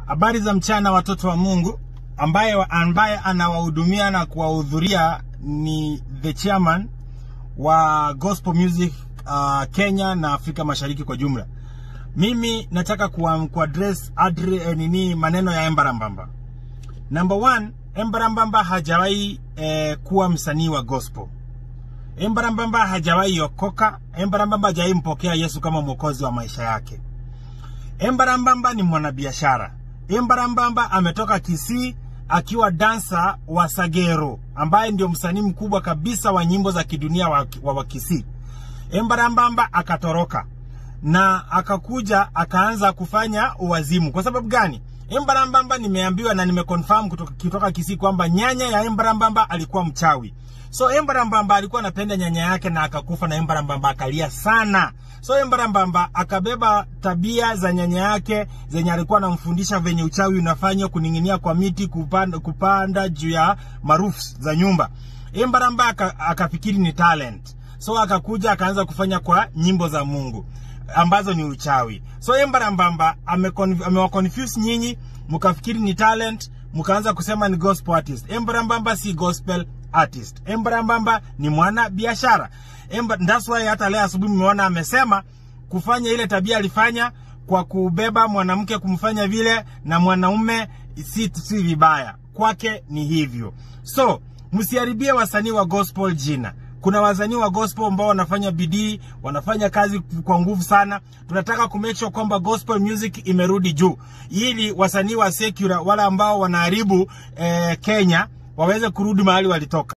Habari za mchana watoto wa Mungu. Ambaye, ambaye anawahudumia na kuwahudhuria ni the chairman wa Gospel Music uh, Kenya na Afrika Mashariki kwa jumla. Mimi nataka kuwa, kuaddress adre, eh, nini maneno ya Embarambamba. Number one, Embarambamba hajawahi eh, kuwa msanii wa gospel. Embarambamba hajawahi okoka. Embarambamba hajawahi mpokea Yesu kama mwokozi wa maisha yake. Embarambamba ni mwanabiashara. Embarambamba ametoka Kisii akiwa dansa wa Sagero ambaye ndio msanii mkubwa kabisa wa nyimbo za kidunia wa, wa, wa Kisii. Embarambamba akatoroka na akakuja akaanza kufanya uwazimu. Kwa sababu gani? Embarambamba nimeambiwa na nimeconfirm kutoka, kutoka Kisii kwamba nyanya ya Embarambamba alikuwa mchawi. So Embarambamba alikuwa anapenda nyanya yake na akakufa, na Embarambamba akalia sana. So Embarambamba akabeba tabia za nyanya yake zenye alikuwa anamfundisha venye uchawi unafanywa, kuning'inia kwa miti, kupanda, kupanda juu ya marufu za nyumba. Embaramba aka, akafikiri ni talent, so akakuja akaanza kufanya kwa nyimbo za Mungu ambazo ni uchawi. So Embarambamba amewaconfuse nyinyi, mkafikiri ni talent, mkaanza kusema ni gospel artist. Embarambamba si gospel artist. Embarambamba ni mwana biashara. That's why hata leo asubuhi mmeona amesema kufanya ile tabia alifanya kwa kubeba mwanamke kumfanya vile na mwanaume si, si vibaya kwake, ni hivyo. So msiharibie wasanii wa gospel jina. Kuna wasanii wa gospel ambao wanafanya bidii, wanafanya kazi kwa nguvu sana. Tunataka ku make sure kwamba gospel music imerudi juu, ili wasanii wa secular wala ambao wanaharibu eh, Kenya waweze kurudi mahali walitoka.